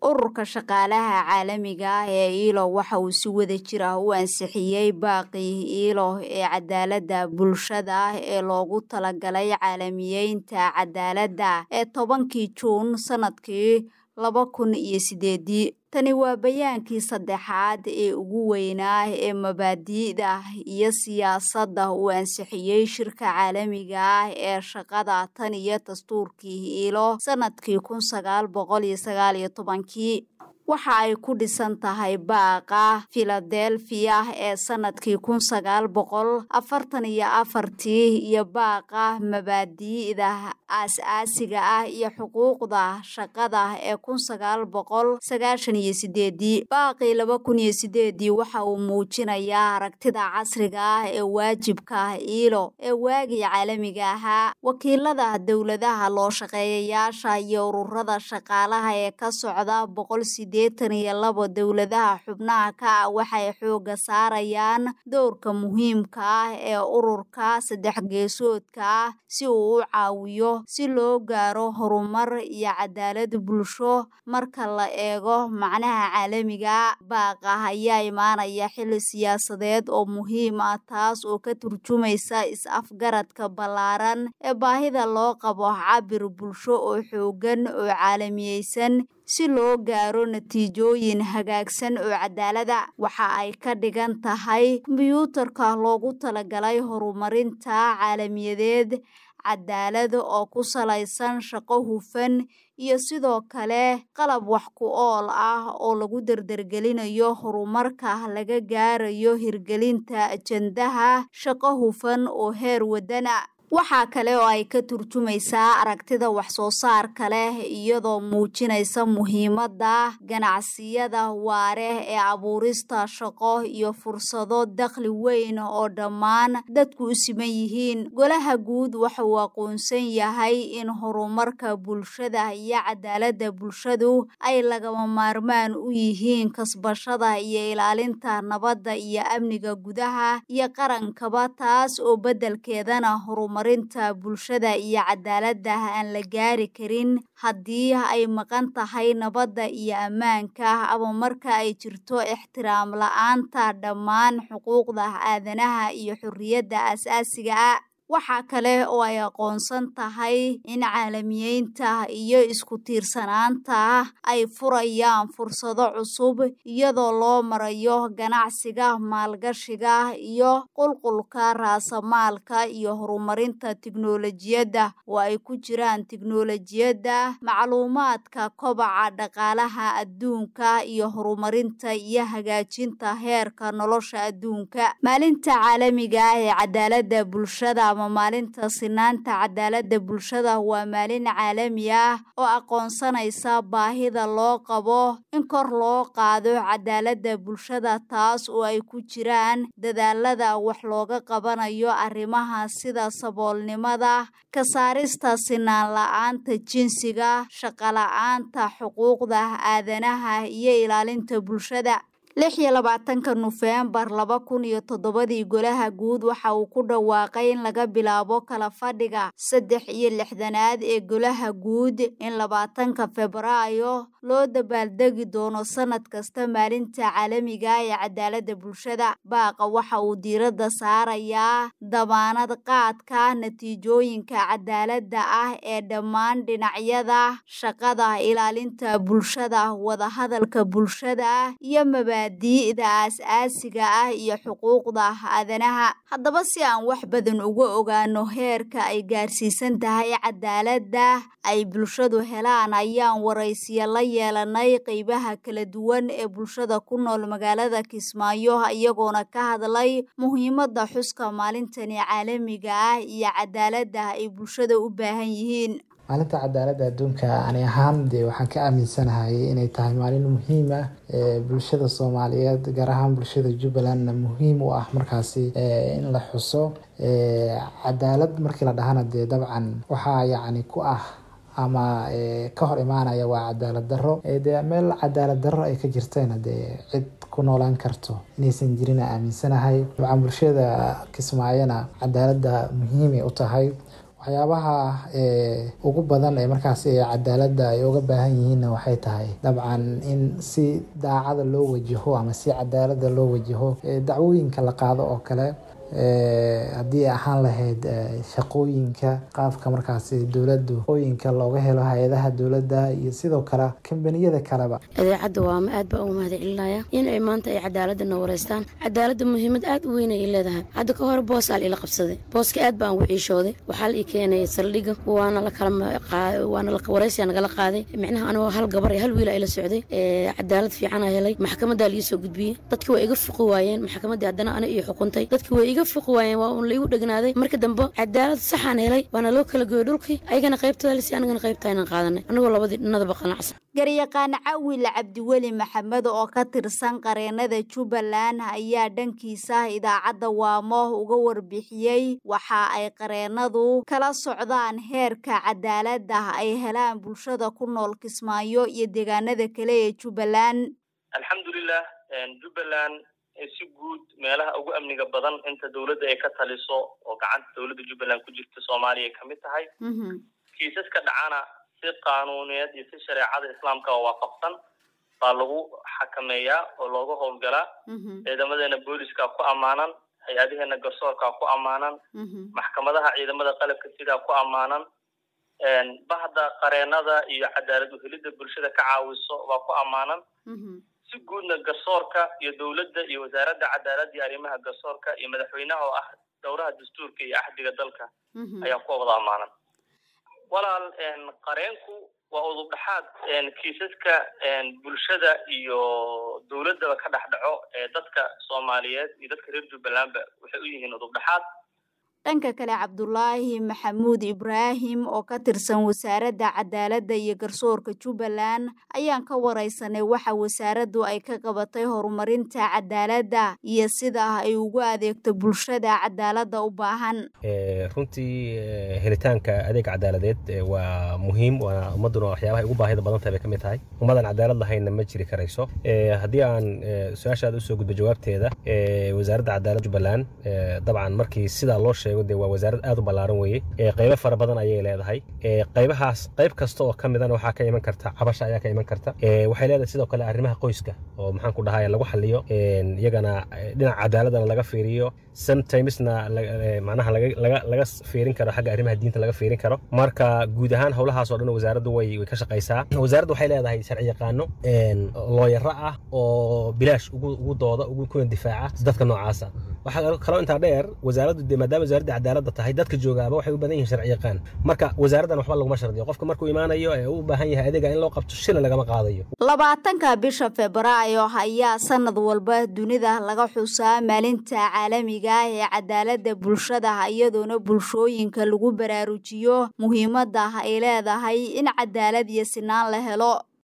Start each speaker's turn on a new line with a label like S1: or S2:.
S1: ururka shaqaalaha caalamiga ah ee iilo waxa uu si wada jir ah u ansixiyey baaqii iilo ee cadaaladda bulshada ee loogu talagalay caalamiyeynta cadaaladda ee tobankii juun sanadkii laba kun iyo sideedii tani waa bayaankii saddexaad ee ugu weynaa ee mabaadi'da iyo siyaasadda uu ansixiyey shirka caalamiga ah ee shaqada tan iyo dastuurkii iilo sanadkii kun sagaal boqol iyo sagaal iyo tobankii waxa ay ku dhisan tahay baaqa filadelfiya ee sanadkii kun sagaal boqol afartan iyo afartii iyo baaqa mabaadi'da aas-aasiga ah iyo xuquuqda shaqada ee kun sagaal boqol sagaashan iyo sideedii baaqii laba kun iyo sideedii waxa uu muujinayaa aragtida casriga ah ee waajibka iilo ee waagii caalamiga ahaa wakiilada dowladaha loo shaqeeyayaasha iyo ururada shaqaalaha ee ka socda boqol sideetan iyo labo dowladaha xubnaha ka ah waxay xooga saarayaan dowrka muhiimka ah ee ururka saddex geesoodka ah si uu u caawiyo si loo gaaro horumar iyo cadaalad bulsho marka la eego macnaha caalamiga baaqa ayaa imaanaya xili siyaasadeed oo muhiim ah taas oo ka turjumaysa is-afgaradka ballaaran ee baahida loo qabo cabir bulsho oo xoogan oo caalamiyeysan si loo gaaro natiijooyin hagaagsan oo cadaalada waxa ay ka dhigan tahay kombiyuutarka loogu talagalay horumarinta caalamiyadeed cadaalad oo ku salaysan shaqo hufan iyo sidoo kale qalab wax ku ool ah oo lagu dardargelinayo horumarka laga gaarayo hirgelinta ajandaha shaqo hufan oo heer wadana waxaa kale oo ay ka turjumaysaa aragtida wax-soo saarka leh iyadoo muujinaysa muhiimadda ganacsiyada waare ee abuurista shaqo iyo fursado dakhli weyn oo dhammaan dadku u siman yihiin golaha guud waxa uu aqoonsan yahay in horumarka bulshada iyo cadaaladda bulshadu ay lagama maarmaan u yihiin kasbashada iyo ilaalinta nabadda iyo amniga gudaha iyo qarankaba taas oo beddelkeedana horum marinta bulshada iyo cadaaladda aan la gaari karin haddii ay maqan tahay nabadda iyo ammaanka ama marka ay jirto ixtiraam la-aanta dhammaan xuquuqda aadanaha iyo xorriyadda aas-aasiga ah waxaa kale oo ay aqoonsan tahay in caalamiyeynta iyo isku tiirsanaanta ay furayaan fursado cusub iyadoo loo marayo ganacsiga maalgashiga iyo qulqulka raasamaalka iyo horumarinta tiknolojiyadda oo ay ku jiraan tiknolojiyadda macluumaadka kobaca dhaqaalaha adduunka iyo horumarinta iyo hagaajinta heerka nolosha adduunka maalinta caalamiga ah ee cadaaladda bulshada ama maalinta sinaanta cadaaladda bulshada waa maalin caalami ah oo aqoonsanaysa baahida loo qabo in kor loo qaado cadaaladda bulshada taas oo ay ku jiraan dadaalada wax looga qabanayo arrimaha sida saboolnimada ka saarista sinaan la-aanta jinsiga shaqala-aanta xuquuqda aadanaha iyo ilaalinta bulshada lix iyo labaatanka nofeembar laba kun iyo toddobadii golaha guud waxa uu ku dhawaaqay in laga bilaabo kala fadhiga saddex iyo lixdanaad ee golaha guud in labaatanka febraayo loo dabaaldegi doono sanad kasta maalinta caalamiga ee cadaaladda bulshada baaqa waxa uu diiradda saarayaa dabaanad qaadka natiijooyinka cadaaladda ah ee dhammaan dhinacyada shaqada ilaalinta bulshada wadahadalka bulshada iyo mabaa diida aas-aasiga ah iyo xuquuqda aadanaha haddaba si aan wax badan uga ogaano heerka ay gaarsiisan tahay cadaaladda ay bulshadu helaan ayaan waraysiya la yeelanay qeybaha kala duwan ee bulshada ku nool magaalada kismaayo iyagoona ka hadlay muhiimadda xuska maalintani caalamiga ah iyo cadaaladda ay bulshada u baahan yihiin
S2: maalinta cadaaladda adduunka ani ahaan dee waxaan ka aaminsanahay inay tahay maalin muhiim ah ee bulshada soomaaliyeed gaar ahaan bulshada jubbalandna muhiim u ah markaasi in la xuso cadaalad markii la dhahana dee dabcan waxaa yacni ku ah ama ka hor imaanaya waa cadaalad darro dee meel cadaalad darro ay ka jirtayna dee cid ku noolaan karto inaysan jirin aaminsanahay dabcan bulshada kismaayona cadaaladda muhiimay u tahay waxyaabaha ugu badan ee markaasi cadaaladda ay uga baahan yihiinna waxay tahay dabcan in si daacada loo wajaho ama si cadaaladda loo wajaho dacwooyinka la qaado oo kale haddii ay ahaan lahayd shaqooyinka qaabka markaasi dowladdu shaqooyinka looga helo hay-adaha dowladda iyo sidoo kale kambaniyada kaleba
S3: idaacadda waama aad baa ugu mahad celinaya in ay maanta ay cadaaladana wareystaan cadaaladda muhiimad aad u weyn ay leedahay hadda ka hore boos aa ila qabsaday booska aad baan ugu ciishooday waxaa la ii keenay saldhiga waana lakalawaana wareysiya nagala qaaday micnaha anigoo hal gabar iyo hal wiil ila socday cadaalad fiicana helay maxkamadaa liii soo gudbiyey dadkii waa iga fuqi waayeen maxkamaddii haddana ana ii xukuntay dadkii waa iga fuqi waayeen waa uun laigu dhegnaaday marka dambe cadaalad saxaan helay waana loo kala goyey dhulkii ayagana qaybtooda lisi anigana qaybtaa inaan qaadanay anigoo labadii dhinadaba qanacsan
S1: garyaqaan cawil cabdiweli maxamed oo ka tirsan qareenada jubbaland ayaa dhankiisa idaacadda waamo uga warbixiyey waxa ay qareenadu kala socdaan heerka cadaaladda ay helaan bulshada ku nool kismaayo iyo deegaanada kale ee jubbaland
S4: alxamdulilah jubbaland si guud meelaha ugu amniga badan inta dowladda ay ka taliso oo gacanta dowladda jubbaland ku jirta soomaaliya ka mid tahay kiisaska dhacana si qaanuuneed iyo si shareecada islaamka oo waafaqsan baa lagu xakameeyaa oo looga howlgalaa ciidamadeena booliska ku ammaanan hay-adaheena garsoorka ku ammaanan maxkamadaha ciidamada qalabka sidaa ku ammaanan bahda qareenada iyo cadaalad uhelidda bulshada ka caawiso baa ku ammaanan si guudna garsoorka iyo dowladda iyo wasaaradda cadaaladda iyo arrimaha garsoorka iyo madaxweynaha oo ah dowraha dastuurka iyo axdiga dalka ayaa ku wada ammaanan walaal qareenku waa udub dhexaad kiisaska bulshada iyo dowladdaba ka dhex dhaco ee dadka soomaaliyeed iyo dadka reer jubbalandba waxay u yihiin udub dhexaad
S1: dhanka kale cabdulaahi maxamuud ibraahim oo ka tirsan wasaaradda cadaaladda iyo garsoorka jubbaland ayaan ka wareysanay waxa wasaaraddu ay ka qabatay horumarinta cadaaladda iyo sida ay ugu adeegto bulshada cadaaladda u baahan
S5: runtii helitaanka adeeg cadaaladeed waa muhiim waana ummadduna waxyaabahay ugu baahida badan tahay bay ka mid tahay ummadan cadaalad lahayna ma jiri karayso haddii aan su-aashaada usoo gudbo jawaabteeda wasaaradda cadaaladda jubbaland dabcan markii sidaa loo sheego de waa wasaarad aad u ballaaran weeye qaybo fara badan ayay leedahay qaybahaas qayb kasta oo ka midana waxaa ka iman karta cabasha ayaa ka iman karta waxay leedahay sidoo kale arrimaha qoyska oo maxaan ku dhahay lagu xaliyo iyagana dhinaca cadaaladana laga fiiriyo sometimesna macnaha laga fiirin karo xagga arrimaha diinta laga fiirin karo marka guud ahaan howlahaas oo dhan wasaaraddu way ka shaqaysaa wasaaraddu waxay leedahay sharci yaqaano looyaro ah oo bilaash ugu dooda kuna difaaca dadka noocaasa waxaa kaloo intaa dheer wasaaraddu de maadaama wasaaradda cadaaladda tahay dadka joogaaba waxay u badan yihiin sharci yaqaan marka wasaaraddan waxba laguma shardiyo qofka markuu imaanayo ee u baahan yahay adeega in loo qabto shilin lagama qaadayo
S1: labaatanka bisha febraayo ayaa sanad walba dunida laga xusaa maalinta caalamiga ah ee cadaaladda bulshada iyadoona bulshooyinka lagu baraarujiyo muhiimadda ay leedahay in cadaalad iyo sinaan la helo